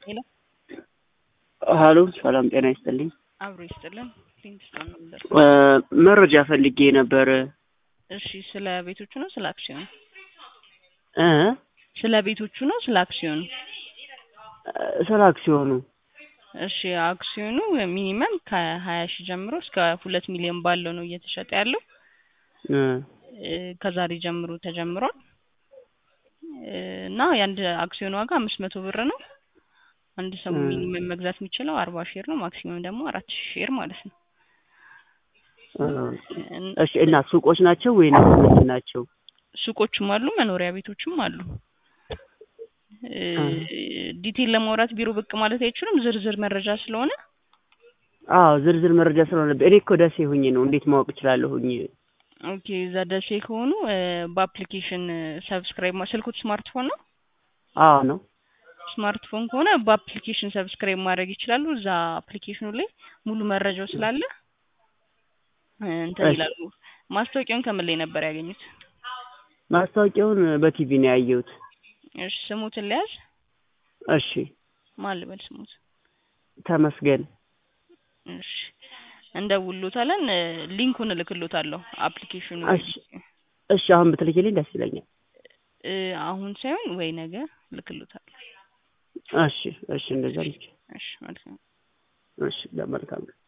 ሄሎ ሀሎ ሰላም ጤና ይስጥልኝ። አብሮ ይስጥልን። ሊንክስቶን ነው የምደርስ። መረጃ ፈልጌ ነበር እሺ፣ ስለ ቤቶቹ ነው ስለ አክሲዮኑ? እ ስለ ቤቶቹ ነው ስለ አክሲዮኑ? ስለ አክሲዮኑ እሺ፣ አክሲዮኑ ሚኒመም ከሀያ ሺህ ጀምሮ እስከ ሁለት ሚሊዮን ባለው ነው እየተሸጠ ያለው። እ እ ከዛሬ ጀምሮ ተጀምሯል እ እና የአንድ አክሲዮን ዋጋ አምስት መቶ ብር ነው። አንድ ሰው እ ሚኒመም መግዛት የሚችለው አርባ ሼር ነው። ማክሲመም ደግሞ አራት ሺህ ሼር ማለት ነው። እ እን- እሺ እና ሱቆች ናቸው ወይንስ ምንድን ናቸው? ሱቆችም አሉ፣ መኖሪያ ቤቶችም አሉ። እ እ ዲቴል ለማውራት ቢሮ ብቅ ማለት አይችሉም፣ ዝርዝር መረጃ ስለሆነ። አዎ ዝርዝር መረጃ ስለሆነ እኔ እኮ ደሴ ሁኜ ነው እንዴት ማወቅ እችላለሁኝ? ኦኬ እዛ ደሴ ከሆኑ እ በአፕሊኬሽን ሰብስክራይብ ማ ስልኩት ስማርትፎን ነው። አዎ ነው። ስማርትፎን ከሆነ በአፕሊኬሽን ሰብስክራይብ ማድረግ ይችላሉ። እዛ አፕሊኬሽኑ ላይ ሙሉ መረጃው ስላለ እ እንትን እሺ ይላሉ። ማስታወቂያውን ከምን ላይ ነበር ያገኙት? ማስታወቂያውን በቲቪ ነው ያየሁት። እሺ ስሙትን ለያዝ እሺ ማን ልበል ስሙት? ተመስገን። እሺ እንደውሎታለን። እ ሊንኩን እልክሎታለሁ አፕሊኬሽኑ እሺ እሺ አሁን ብትልኪልኝ ደስ ይለኛል። እ አሁን ሳይሆን ወይ ነገ እልክሎታለሁ። እሺ እሺ እንደዛ ልክ እሺ መልካም እሺ ለመልካም